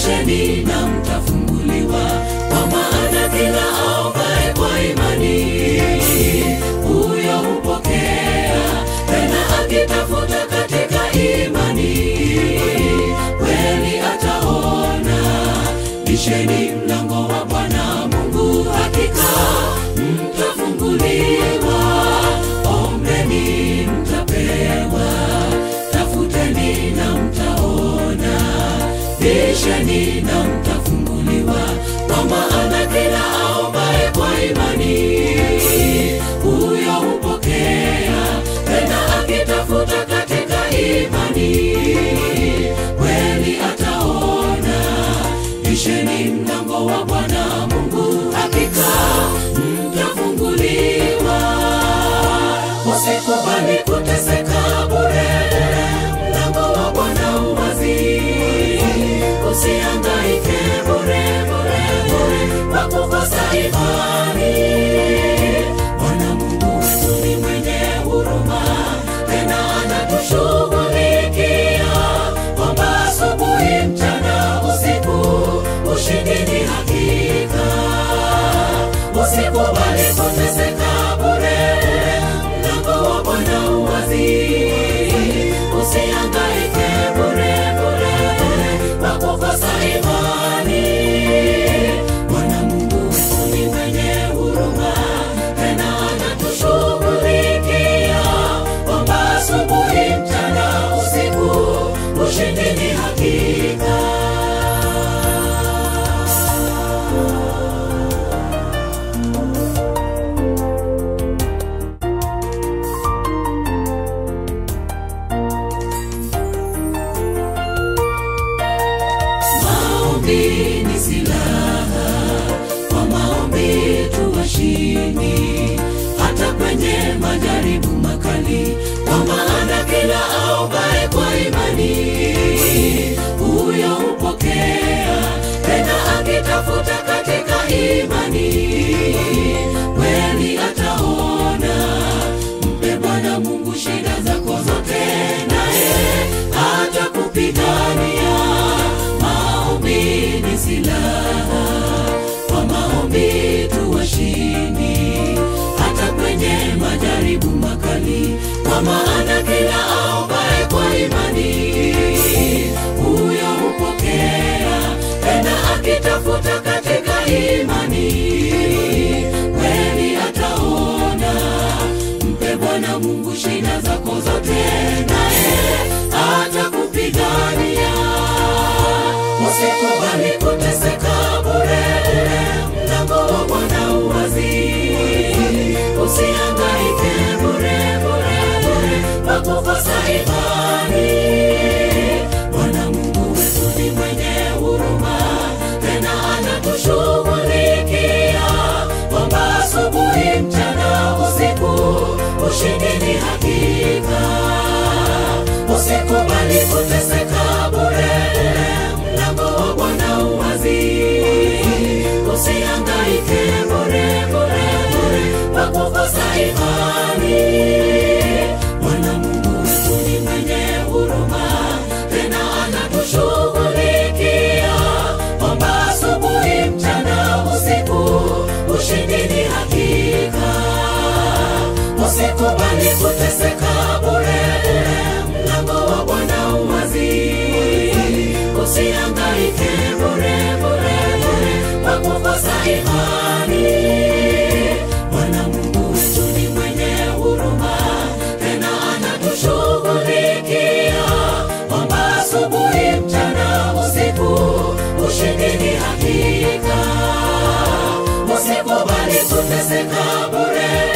bisheni na mtafunguliwa, kwa maana kila aombaye kwa imani huyo hupokea, tena akitafuta katika imani kweli ataona. Bisheni mlango wa Bwana Mungu, hakika mtafunguliwa. Ombeni mtapewa, tafuteni na mtaona, bisheni na mtafunguliwa, kwa maana kila aombaye kwa imani huyo hupokea, tena akitafuta katika imani kweli ataona. Bisheni mlango wa Bwana Mungu, hakika mtafunguliwa. Usikubali kuteseka bure, mlango wa Bwana uwazi. Usihangaike bure bure bure kwa kukosa imani. Bwana Mungu wetu ni mwenye huruma, tena anatushughulikia kwamba asubuhi, mchana, usiku ushindi ni hakika. Usikubali kuteseka bure, mlango wa Bwana uwazi. Usihangaike bure bure bure kwa kukosa imani. Bwana Mungu wetu ni mwenye huruma, tena anatushughulikia kwamba asubuhi, mchana, usiku ushindi ni hakika. Maombi ni silaha, kwa maombi tu washindi, hata kwenye majaribu makali, kwa maana kila aombaye kwa imani huyo hupokea, tena akitafuta katika imani kweli ataona. Mpe Bwana Mungu shida zako zote, naye atakupigania. Maombi ni silaha, kwa maombi tu washindi, hata kwenye majaribu makali, kwa maana kila aombaye kwa imani huyo hupokea, tena akitafuta katika imani kweli ataona. Mpe Bwana Mungu shida zako zote, naye atakupigania. Usikubali kuteseka bure, mlango wa Bwana uwazi. Usihangaike bure bure bure kwa kukosa imani. Bwana Mungu wetu ni mwenye huruma, tena anatushughulikia kwamba asubuhi, mchana, usiku ushindi ni hakika. Usikubali kuteseka bure, mlango wa Bwana uwazi. Usihangaike bure bure bure kwa kukosa imani. Bwana Mungu wetu ni mwenye huruma, tena anatushughulikia kwamba asubuhi, mchana, usiku ushindi ni hakika. Usikubali kuteseka bure, mlango wa Bwana uwazi. Usihangaike bure bure bure kwa kukosa imani. Bwana Mungu wetu ni mwenye huruma, tena anatushughulikia kwamba asubuhi, mchana, usiku ushindi ni hakika. Usikubali kuteseka bure